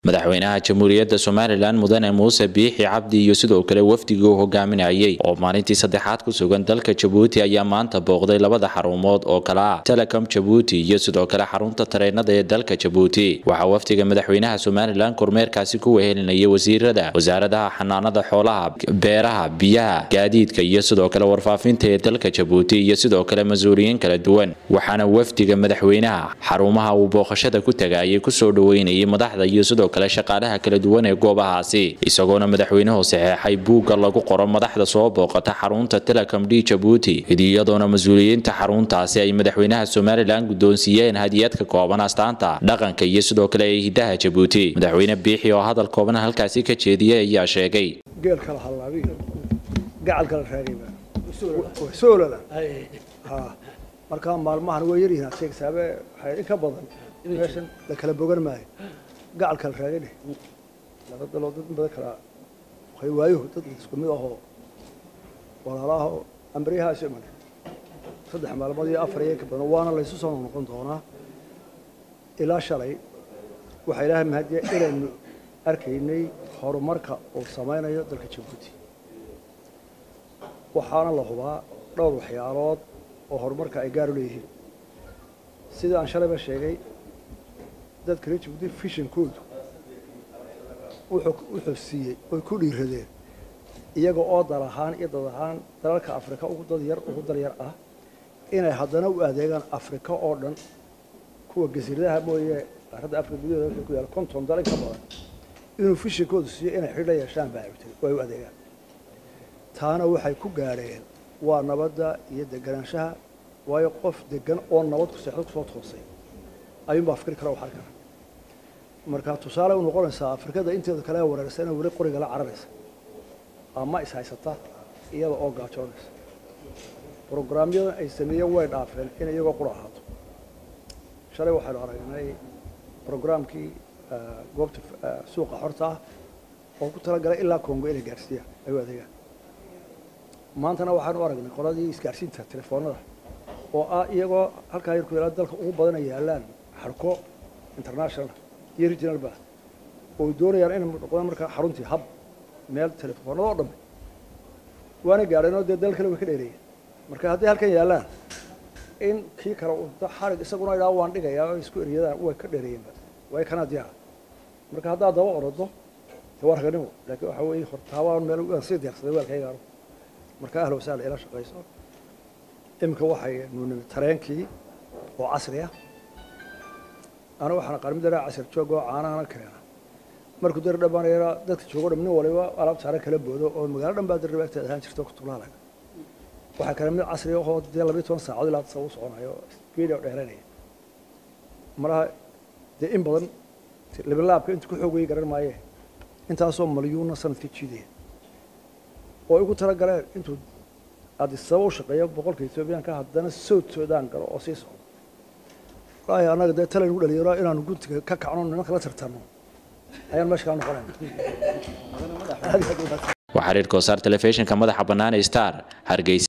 madaxweynaha jamhuuriyadda somalilan mudane muuse biixi cabdi iyo sidoo kale wafdigii uu hogaaminayay oo maalintii saddexaad ku sugan dalka jabuuti ayaa maanta booqday labada xarumood oo kale ah telecom jabuuti iyo sidoo kale xarunta tareenada ee dalka jabuuti waxaa wafdiga madaxweynaha somalilan kormeerkaasi ku wehelinayay wasiirada wasaaradaha xanaanada xoolaha beeraha biyaha gaadiidka iyo sidoo kale warfaafinta ee dalka jabuuti iyo sidoo kale mas-uuliyiin kala duwan waxaana wafdiga madaxweynaha xarumaha uu booqashada ku tagaayay kusoo dhaweynayay madaxda iyo sidoo kale shaqaalaha kala duwan ee goobahaasi isagoona madaxweynuhu saxeexay buugga lagu qoro madaxda soo booqata xarunta telecom d jabuuti iyadoona mas-uuliyiinta xaruntaasi ay madaxweynaha somalilan guddoonsiiyeen hadiyad ka kooban astaanta dhaqanka iyo sidoo kale ee hidaha jabuuti madaxweyne biixi oo hadal kooban halkaasi ka jeediyay ayaa sheegay geel kala hallaabiyo gacal kala raagayba soolala ha markaa maalmahan way yaryihiin aad sheegsaabe waxay in ka badan meeshan la kala bogan maayo gacal kala raagane laba daloo dad badan kala waxay waayuhu dad isku mid ahoo walaalaha ambaryahaas iman saddex maalmood iyo afar iyo ka badan waana laysu soo noqon doonaa ilaa shalay waxaa ilaahay mahadiya inaynu arkaynay horumarka uu samaynayo dalka jabuuti waxaana la hubaa dhowr waxyaalood oo horumarka ay gaar u leeyihiin sidii aan shalayba sheegay dadka reer jabuuti fishankoodu wuxuu siiyey oy ku dhiiradeen iyaga oo dal ahaan iyo dad ahaan dalalka afrika ugu dad yar ugu dal yar ah inay haddana u adeegaan afrika oo dhan kuwa gasiiradaha mooye qaaradda afrika gudaheeda ku yaala konton dal in ka badan inuu fishankoodu siiyo inay xidh la yeeshaan baa abtay oo ay u adeegaan taana waxay ku gaadheen waa nabadda iyo deganaanshaha waayo qof degan oo nabad ku seexdo kusoo toosay ayuunbaa fikri kara waxar kara markaa tusaale u noqonaysaa afrikada inteeda kale wareersa inay weli qoriga la cararaysa ama is haysata iyada oo gaajoonaysa brograamyadan ay sameeyeen way dhaafeen in iyagoo qura ahaato shalay waxaynu aragnay brograamkii goobta suuqa xorta ah oo ku talagalay ilaa congo inay gaarsiiyaan ay u adeegaan maantana waxaanu aragnay qoladii isgaarsiinta telefoonada oo ah iyagoo halkaa yar ku yaala dalka ugu badana yaalaan xarko international iyo regionalba oo doonayaan inay noqdaan markaa xaruntii hab meel telefoonada oo dhamme waana gaadheen oo dee dal kale way ka dheereeyeen marka hadday halkan yaallaan in kii kale xarig isaguna idhaa waan dhigayaa oo isku eryadaan way ka dheereeyeenba way kanaa diyaara marka haddaad daba orodo dee waa raganimo laakiin waxa weeye hortaabaan meel waan sii diyaarsaday weelkaygaano marka ahla wasahla ila shaqayso iminka waxay nuunimi tareenkii oo casri ah aniga waxaan aqaan mid araa casir joog oo caanahana keena markuu dari dhammaanayana dadka joogo dham nin waliba alaab saaran kala boodo oo magaalo dhan baa darriba agteeda ahaan jirta kutulaalaga waxaa kale mid casri ahoo dee labiyo toban saacadood ilaa sa u soconayo speed oo dheeranaya malaha dee in badan libanlaabka intu ku xoog wey garan maayee intaasoo malyuuna sanadka jiidaya oo igu tala galeen intuu adisaba u shaqeeyo boqolka etoobiyaanka haddana south sudan galo oo sii socdo wallaahi annaga dee tala nagu dhalinyaro inaanu guntiga ka kacno nimanka la tartanno ayaan meesha kaa noqonayna waa xiriir koosaar telefishinka madaxa bannaan ee star hargeysa